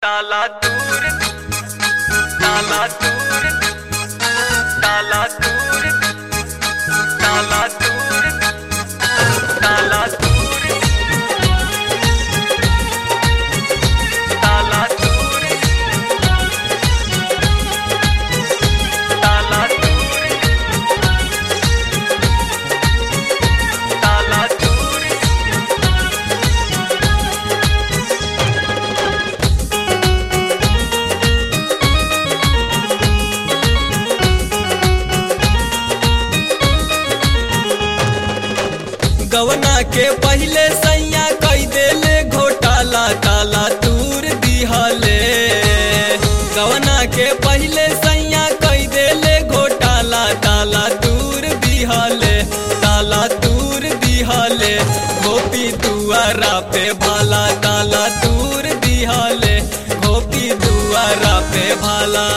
ताला दूर ताला दूर ताला दूर ताला दूर ताला दूर ताला दूर ताला दूर ताला दूर गवना के पहले सैया कई देले घोटाला ताला तूर दिहले गवना के पहले सैया कई देले घोटाला ताला तूर दिहले ताला तूर दिहले गोपी दुआरा पे भाला ताला तूर दिहले गोपी दुआरा पे भाला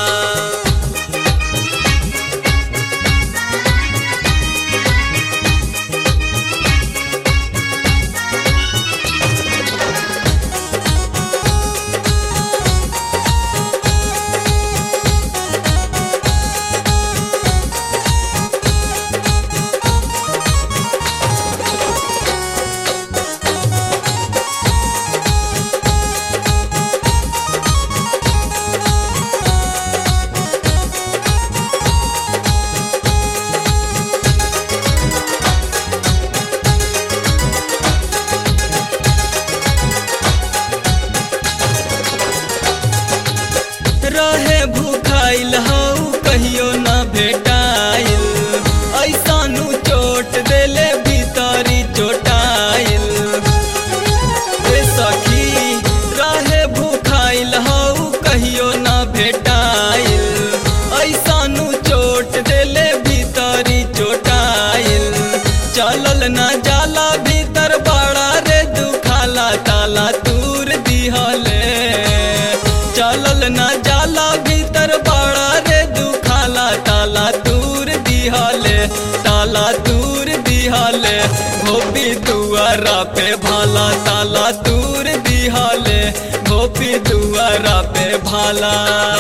रहे भूखाइल हऊ कहियो न भेटाइल ऐसानु चोट देले भीतरी चोटाइल ए सखी रहे भूखाइल हऊ कहियो न भेटाइल ऐसानु चोट देले भीतरी चोटाइल चलल न जाला भीतर बड़ा रे दुखाला ताला तूर दिहले चलल न जाला भीतर बड़ा रे दुखाला ताला दूर दिहले ताला दूर दिहले गोपी दुआरा पे भाला ताला दूर दिहले गोपी दुआरा पे भाला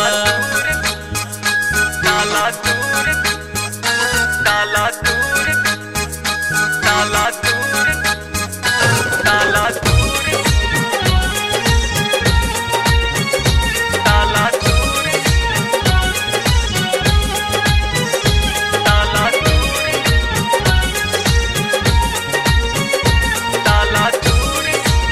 ताला दूर ताला दूर ताला दूर ताला दूर ताला दूर ताला दूर ताला दूर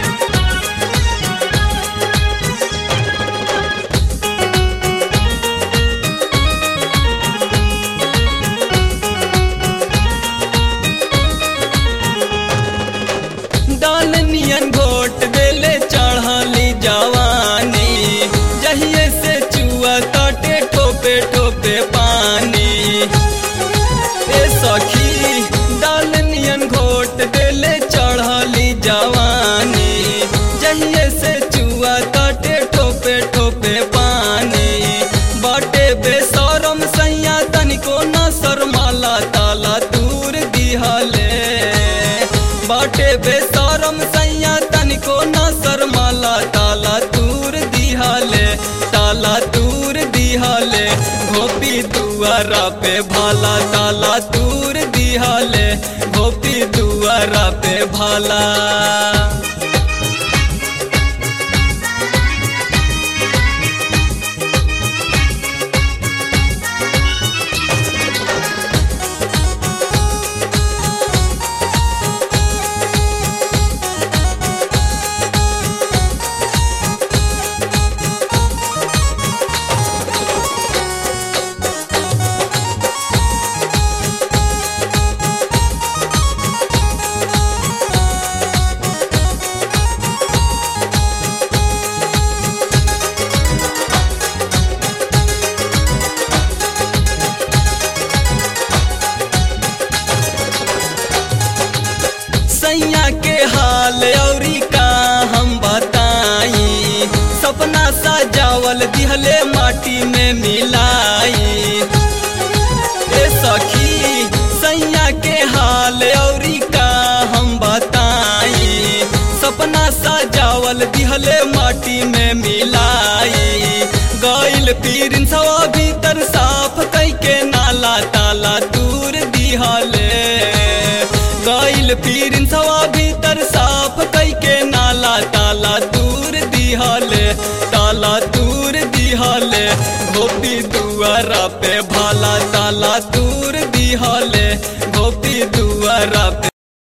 डाल नियन घोट देले चढ़ली जवानी जहिए से चुआ तटे ठोपे ठोपे पानी ए सखी डाल नियन घोट देले चढ़ली जवानी जहिए से चुआ तटे ठोपे ठोपे पानी बाटे बेसरम सैया तनिको न शर्माला ताला दूर दिहले बाटे बेसरम सैया तनिको न शर्माला ताला दूर दिहले ताला दूर दिहले गोपी दुआरा पे भाला ताला दूर दिहले गोपी दुआरा पे भाला सैया के हाल औरी का हम बताई सपना सजावल दिहले माटी में मिलाई ए सखी सैया के हाल औरी का हम बताई सपना सजावल दिहले माटी में मिलाई गईल पीरिन सवा भीतर साफ कई के नाला ताला दूर दिहले गईल पीरिन सवा भीतर साफ कई के नाला ताला दूर दिहले ताला दूर दिहले गोपी दुआरा पे भाला ताला दूर दिहले गोपी दुआरा पे